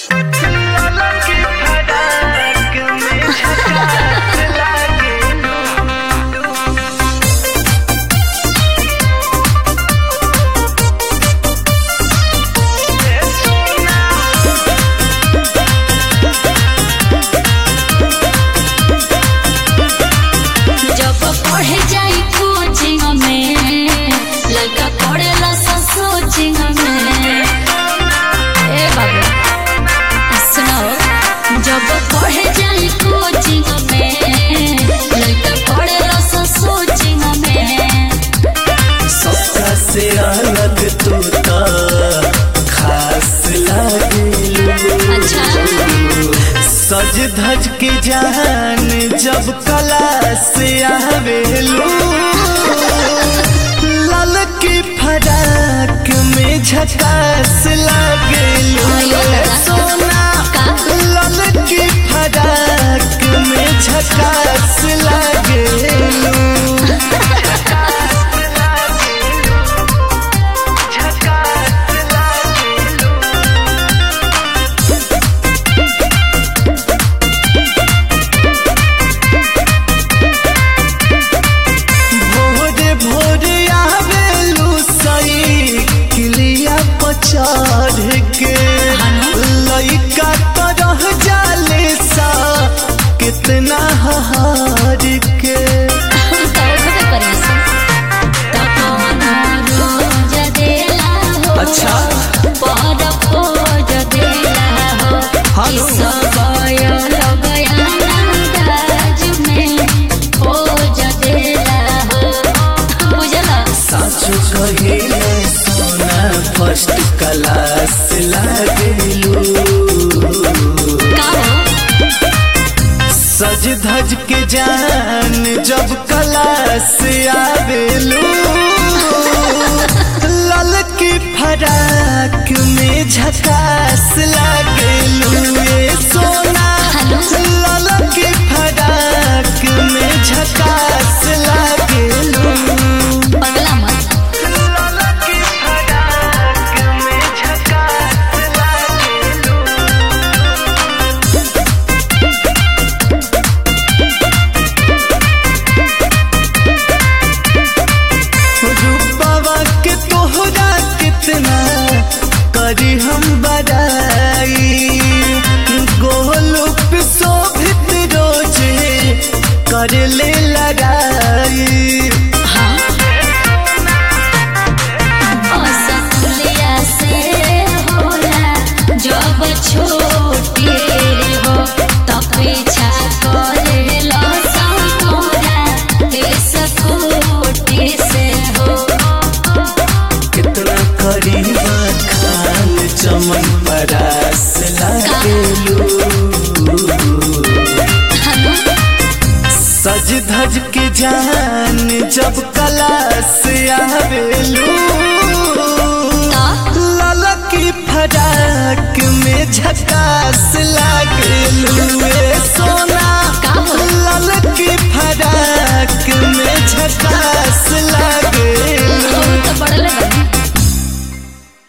जब पढ़े जाई कोचिंग में लड़का पढ़ेला सा सोचिंग में ए बाबू सुनाओ जब पढ़े जाई कोचिंग में लड़का पढ़ेला सा सोचिंग में सबका से अलग तू तो खास लागेलू अच्छा सज धज के जान जब कला से आवेलू लाल की फराक में झकास लागेलू अयो दादा। सोना का? लाल की फराक में झकास लागेलू भोरे भोरे आवेलू सही किलिया पर चढ़ के लइका तरह जाले सा कितना हार के अच्छा। हेलो। साचो कहिले सोना फर्स्ट क्लास लागेलू सज धज के जान जब क्लास आवेलू लाल की फराक में झकास लागेलू ये सोना लाल की फराक में झकास लागेलू लाल की फराक में झकास लागेलू रूपवा के तोहरा कितना करी हम बड़ाई गोलू पे शोभित रोजे कर ले लड़ाई जब छोटी हो तब पीछा करे लो संकोरा इस कोटी से हो कितना करी खान चमन परास लागेलू सज धज के जान जब कला से आवेलू लाल की फराक में झकास